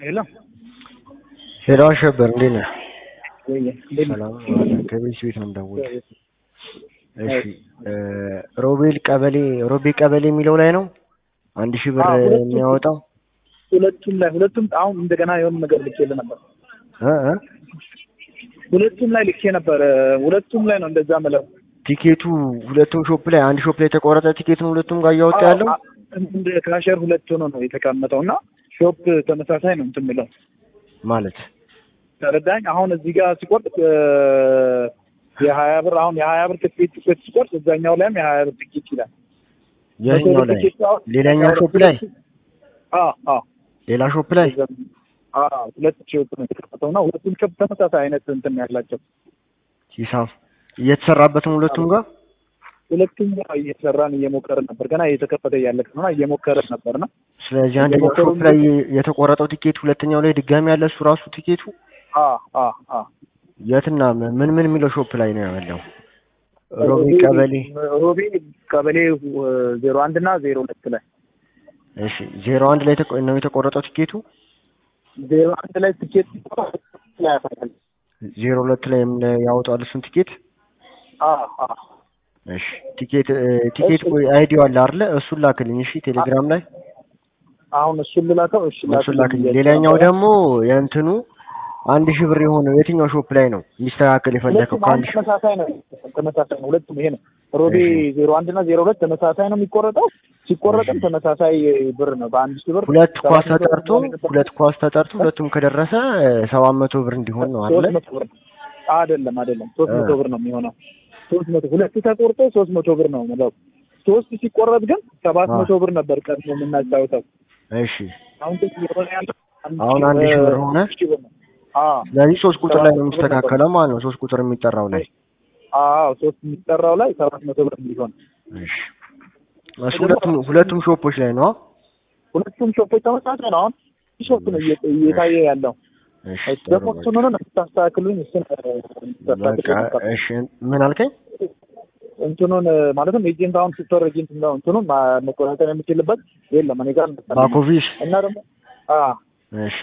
ሄሎ ሄሎ አሸበር እንዴት ነህ? ወይ እንዴት ነህ? ሰላም አለ። ከቤት ቤት ነው የምደውል። እሺ ሮቤል ቀበሌ ሮቤ ቀበሌ የሚለው ላይ ነው አንድ ሺህ ብር አዎ፣ ሁለቱም- የሚያወጣው ሁለቱም ላይ ሁለቱም አሁን እንደገና የሆነ ነገር ልኬልህ ነበር። እ እ ሁለቱም ላይ ልኬ ነበር። ሁለቱም ላይ ነው እንደዛ ምለው። ቲኬቱ ሁለቱም ሾፕ ላይ አንድ ሾፕ ላይ የተቆረጠ ቲኬት ነው ሁለቱም ጋር እያወጣ ያለው አዎ፣ እንደ ክራሸር ሁለት ሆኖ ነው የተቀመጠው እና ሾፕ ተመሳሳይ ነው እንትን ምለው ማለት ተረዳኝ። አሁን እዚህ ጋር ሲቆርጥ እ፣ የሀያ ብር አሁን የሀያ ብር ትኬት ትኬት ሲቆርጥ እዛኛው ላይም የሀያ ብር ትኬት ይላል። የትኛው ላይ ትኬት አሁን- ሌላኛው ሾፕ ላይ አዎ አዎ ሌላ ሾፕ ላይ አዎ ሁለት ሾፕ ነው የተከፈተው እና ሁለቱም ሾፕ ተመሳሳይ አይነት እንትን ያላቸው ሂሳብ እየተሰራበት ነው ሁለቱም ጋር ሁለቱም ጋር እየሰራን እየሞከርን ነበር። ገና እየተከፈተ እያለቀ ነው እና እየሞከርን ነበር ነው ስለዚህ አንደኛው እየሞከሩ ሾፕ ላይ የተቆረጠው ቲኬት ሁለተኛው ላይ ድጋሚ ያለ እሱ ራሱ ቲኬቱ የትና ምን ምን የሚለው ሾፕ ላይ ነው ያለው? ሮቢ ቀበሌ ሮቢ ቀበሌ ዜሮ አንድ እና ዜሮ ሁለት ላይ እሺ፣ ዜሮ አንድ ላይ ተቆ- ነው የተቆረጠው ቲኬቱ። ዜሮ አንድ ላይ ትኬት ላይ ያሳያል። ዜሮ ሁለት ላይ ምን ያወጣል እሱን ቲኬት። አዎ አዎ እሺ፣ ቲኬት እ፣ ቲኬት ቆይ አይዲው አለ አይደለ? እሱን ላክልኝ። እሺ፣ ቴሌግራም ላይ አሁን እሱን ልላከው። እሺ እሱን ላክልኝ። ሌላኛው ደግሞ የእንትኑ አንድ ሺህ ብር የሆነው የትኛው ሾፕ ላይ ነው የሚስተካከል የፈለከው? ሁለቱም አሁን ከአንድ ሺህ ተመሳሳይ ነው ተመሳሳይ ነው። ሁለቱም ይሄ ነው ሮቢ እሺ። ዜሮ አንድ እና ዜሮ ሁለት ተመሳሳይ ነው የሚቆረጠው። ሲቆረጥም እሺ። ተመሳሳይ ብር ነው በአንድ ሺህ ብር ሁለት ኳስ ሰባት መቶ ብር ተጠርቶ መሆን የነበረበት ሁለት ኳስ ተጠርቶ ሁለቱም ከደረሰ ሰባት መቶ ብር እንዲሆን ነው አይደለ? ሶስት መቶ ብር አይደለም አይደለም ሶስት እ። መቶ ብር ነው የሚሆነው። ሶስት መቶ ሁለት ተቆርጦ ሶስት መቶ ብር ነው የምለው። ሶስት ሲቆረጥ ግን ሰባት አ። መቶ ብር ነበር ቀድሞ የምናጫውተው። እሺ። አሁን ግን የሆነ ያለው አሁን አንድ ሺህ ብር ሆነ? ሺህ ብር ነው። አዎ ስለዚህ ሶስት ቁጥር ላይ ነው ሰባት መቶ ብር የሚስተካከለው ማለት ነው። ሶስት ቁጥር የሚጠራው ላይ አዎ ሶስት የሚጠራው ላይ ሰባት መቶ ብር እንዲሆን እሺ። እሱ ሁለቱም ሁለቱም ሾፖች ላይ ነው። ሁለቱም ሾፖች ተመሳሳይ ነው። አሁን ሾፕ ነው እየ- እየታየ ያለው። እሺ። ደግሞ ጥሩ እሱን ሆነ ስታስተካክሉኝ እሱን በቃ እሺ። ምን አልከኝ? እንትኑን ማለትም ኤጀንት አሁን ስትወር ኤጀንት ነው እንትኑን ማ- መቆጣጠር የምችልበት የለም እኔ ጋር መሰለኝ። ባኮቪስ እና ደግሞ አ እሺ።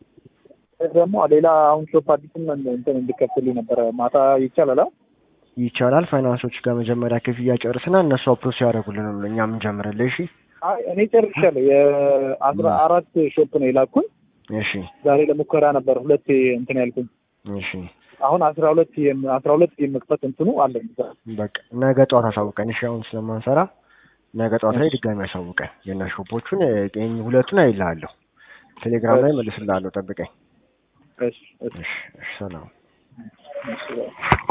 ደግሞ ሌላ አሁን ሾፕ አዲስም እንትን እንዲከፍልኝ ነበረ ማታ ይቻላል? አ? ይቻላል። ፋይናንሶች ጋር መጀመሪያ ክፍያ ጨርስና እነሱ አፕሮስ ያደርጉልን ነው እኛ የምንጀምርልህ። እሺ። አይ እኔ ጨርሻለሁ። የአስራ አራት ሾፕ ነው የላኩኝ። እሺ። ዛሬ ለሙከራ ነበር ሁለት እንትን ያልኩኝ። እሺ። አሁን አስራ ሁለት የም- አስራ ሁለት የመክፈት እንትኑ አለኝ። በቃ ነገ ጠዋት አሳውቀን። እሺ። አሁን ስለማንሰራ ነገ ጠዋት ላይ ድጋሚ አሳውቀን። የእነ ሾፖቹን እ፣ ሁለቱን አይልሃለሁ። ቴሌግራም ላይ መልስልሃለሁ። ጠብቀኝ። እሺ እሺ እሺ። እሺ። ሰላም እሺ